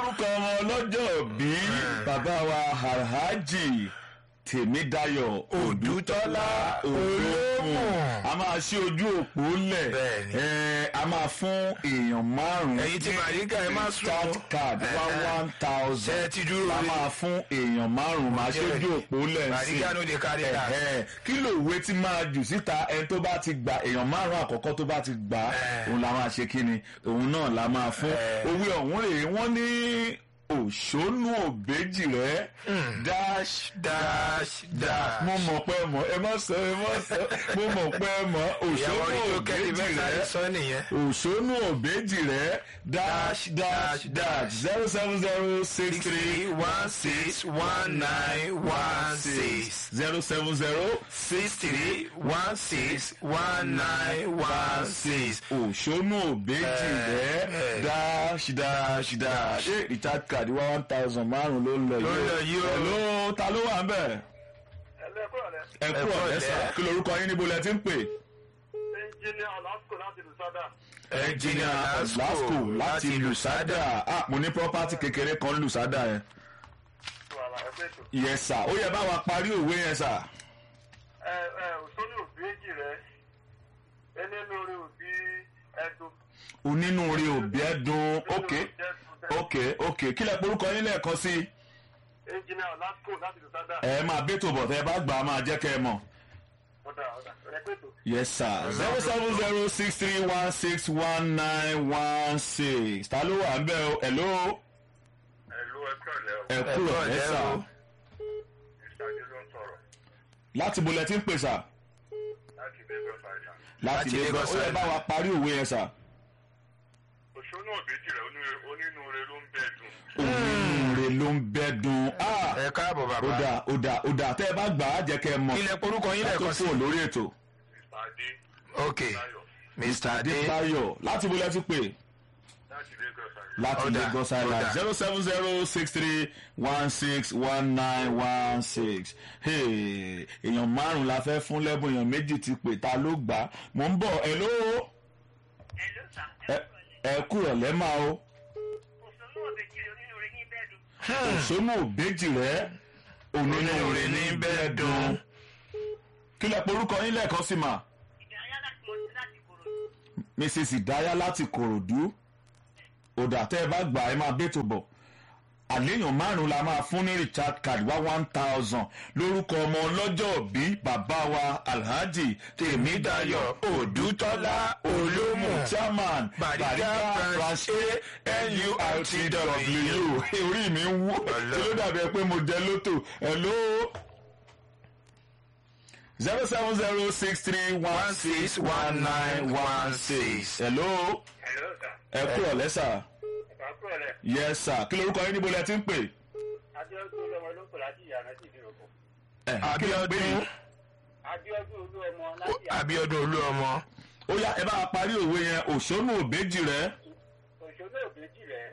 lórúkọ ọmọ ọlọ́jọ́ bí bàbá wa alhaji tèmídayọ̀ òdútọ́lá olóòmù a máa ṣí ojú òpó lẹ̀ Bẹ́ẹ̀ni. ẹ̀, a máa fún èèyàn márùn-ún ẹ̀yin tí màríkà ẹ má sùn chat card one one thousand Ṣé ẹ ti dúró la rí? máa fún èèyàn márùn-ún máa ṣí ojú òpó lẹ̀ sí màríkà ló lè kárí rà Ẹ̀hẹ́, kí ló òwe tí máa jù síta ẹni tó bá ti gbà èèyàn márùn àkọ́kọ́ tó bá ti gbà á, Ẹ̀. òun la máa ṣe kí ni òun náà la máa fún Ẹ̀. òwe ọ̀hún rèé wọ́n ní òṣónú òbejì rẹ̀ dash dash dash mo mọ̀ pé mọ̀ ẹ má sọ ẹ má sọ mo mọ̀ pé mọ̀ ìyàwó òṣónú orí tó kẹ́lí òbejì mẹ́ta rẹ̀ sọ nìyẹn òṣónú òbejì rẹ̀ dash dash dash zero seven zero six three one six one nine one six zero seven zero six three one six one nine one six. òṣónú òbejì rẹ̀ ẹ̀. dash dash dash ṣé recharge card wá one thousand márùn ló ń lọ Ló ń lọ yìí o. hello ta ló wà ń bẹ̀ ẹlẹ́kọ̀ọ́ rẹ̀ ẹ kú kú ọ̀rẹ́ ọ̀lẹ́. sà kí lorúkọ yín níbo lẹ ti ń pè ẹnjìnìà ọ̀làsùkò láti lùsádà. ẹnjìnìà lasco láti lusada ah mo ní property kékeré kan lusada yẹn wàhálà ẹgbẹ́ ètò. yes sir ó yẹ bá wa parí òwe yẹn sà ẹ ẹ òṣòlù òbí èjì rẹ ẹni lórí òbí ẹdùn. onínúure òbí ẹdùn ok ok ok kí lẹ porúkọ yín lẹ́ẹ̀kan sí ẹnjìnìà ọ̀làsùkò láti lùsádà. ẹ máa bẹ́tò bọ̀ tẹ́ ẹ bá gbà á máa jẹ́ kẹ́ ẹ mọ̀. ọ̀dà ọ̀dà ẹgbẹ́ ètò. yes sir zero seven zero six three one six one nine one six ta ló wà ń bẹ̀ o hello ẹ̀lú ẹ̀kọ́ rẹ̀ ẹ Ẹ kúrò kúrò ẹ lẹ́ sà o. ìṣáájú ló ń sọ̀rọ̀ láti bo lẹ ti ń pè sà láti Lagos Island. láti Láti Lagos Lagos ó yẹ bá wa parí òwe yẹn sà. òṣòlù òbí èjì rẹ onínúure ló ń bẹ́ẹ̀ dùn. onínúure ló ń bẹ́ dùn ah ẹ káàbọ̀ ó bàbá dà ó dà ó dà tẹ́ ẹ bá gbà á jẹ́ kẹ́ ẹ mọ̀ ilẹ̀ porúkọ yín tó lẹ́ẹ̀kan sí fún lórí ètò. mr adé ok tayo mr adé adébáyọ̀ láti bo lẹ ti pè láti Lagos Island. láti Ó dà, Lagos ó Island dà. zero seven zero six three one six one nine one six èèyàn márùn la fẹ́ fún lẹ́bùn èèyàn méjì ti pè ta ló gbà á mò ń bọ̀ ẹ ló Hello, sir. ẹ- ẹ kúrò lẹ́mà o Òṣèlú òbèjì onínúure ní bẹ́ẹ̀dù. òṣónú òbejì rẹ onínúure ní bẹ́ẹ̀ dùn kí lẹ porúkọ yín lẹ́ẹ̀kan sí mà Ìdárayá láti mọ sí láti kòrò. mrs ìdáyà láti kòròdú òdà tẹ́ ẹ bá gbà ẹ máa bẹ́tò bọ̀ àléèyàn márùn la máa fún ní richard card wá one thousand lórúkọ ọmọ ọlọ́jọ́ bí bàbá wa alhaji tèmídayọ̀ òdútọ́lá olómù chairman Bariga bariga branch branch nurtw orí mi ń wú tí ló dàbí ẹ pé mo jẹ lótò hello zero seven zero six three one six one nine one six hello hello sir. ẹ kúrò lẹ́sà ìpàkúrọ̀ rẹ̀ yes sir kí lorúkọ yín níbo lẹ ti ń pè. adéọdún olúọmọ ló ń pè láti ìyànà sí ìdí òkú. ẹ kí lẹ pè Abíọ́dún. yín. adéọdún olúọmọ láti abiodun olúọmọ ó yá ẹ bá wa parí òwe yẹn òṣónú òbejì rẹ òṣèlú òbèjì rẹ̀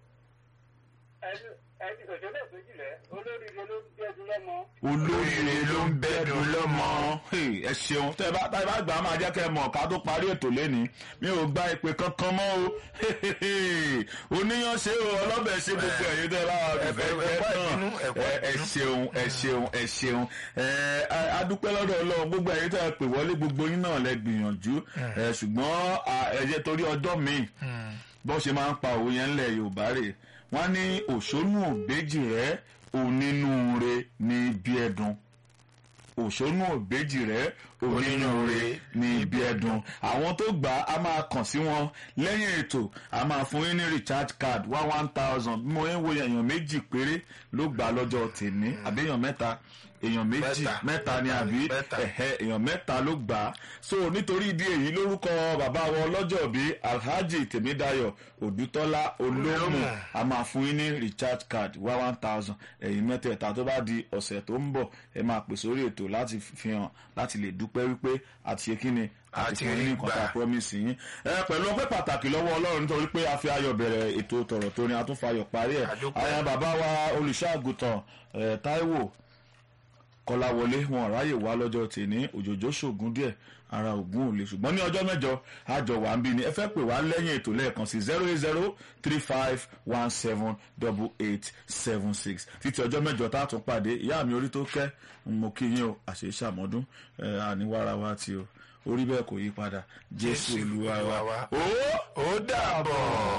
ẹni òṣèlú òbèjì rẹ̀ olóríire ló ń gbẹ́dún lọ́mọ. olóríire ló ń bẹ́ẹ̀dùn lọ́mọ. Hey, ẹ ṣeun tẹ bá tẹ bá gbà á máa jẹ́ kẹ́ ẹ mọ̀ ká tó parí ètò lẹ́ni mi ò gba ìpè kankan mọ́ o oníyan ṣe o ọlọ́bẹ̀ ṣe gbogbo ẹ̀yin tẹ bá wà ẹ- fẹ́ ẹ- fẹ́ ẹ̀kọ́ náà ìbínú, ẹ̀kọ́ ẹ ẹ ìbínú. ṣeun ẹ ṣeun ẹ ṣeun ẹ a- a dúpẹ́ lọ́dọ̀ ọlọ́run gbogbo ẹ̀yin tẹ pè wọlé gbogbo yín náà lẹ gbìyànjú ẹ ṣùgbọ́n à, ẹ jẹ́ torí ọjọ́ míì bó ṣe máa ń pa òwe yẹn ńlẹ̀ yorùbá rè wọ́n ní òṣónú òbejì rẹ̀ onínúure ní ibi ẹ̀dùn òṣónú òbejì rẹ̀ onínúure ní ibi ẹ̀dùn àwọn tó gbà á máa kàn sí wọn lẹ́yìn ètò a máa fún yín ní recharge card one one thousand bí mo ń wo èèyàn méjì péré ló gbà á lọ́jọ́ tèmi àbí èèyàn mẹ́ta èèyàn méjì Mẹ́ta. mẹ́ta ni àbí Mẹ́ta. ẹ̀hẹ́ èèyàn mẹ́ta ló gbà á so nítorí ìdí èyí lórúkọ bàbá wọn ọlọ́jọ́ bí alhaji tèmídayọ̀ òdútọ́lá olómù Olómù. a máa fún yín ní recharge card wá one thousand ẹ̀yin mẹ́tẹ̀ẹ̀ta tó bá di ọ̀sẹ̀ tó ń bọ̀ ẹ máa pè sórí ètò láti fi hàn láti lè dúpẹ́ wípé àti ṣe kí ni àti Àti fún yín ní rí nǹkan tá a gbà. promise yín ẹ pẹ̀lú ọpẹ́ pàtàkì lọ́wọ́ ọlọ́run nítorí pé a fi ayọ̀ bẹ̀rẹ̀ ètò tọ̀rọ̀ tó ní a tún fa ayọ̀ parí ẹ̀ A dúpẹ́. àwọn bàbá wa olùṣọ́ àgùntàn ẹ̀ táíwò kọ́láwọlé wọn ráyè wá lọ́jọ́ tèní òjòjò ṣògùn díẹ̀ ara ògùn ò lè ṣùgbọ́n ní ọjọ́ mẹ́jọ àjọ wà ń bí ni ẹ fẹ́ pè wá lẹ́yìn ètò lẹ́ẹ̀kan sí zero eight zero three five one seven double eight seven six títí ọjọ́ mẹ́jọ tá a tún pàdé ìyá mi orí tó kẹ́ mo kí yín o àṣẹ ìṣàmọ́dún àníwára wa ti o orí bẹ́ẹ̀ kò yí padà jésù olúwa wa ó ó dàbọ̀.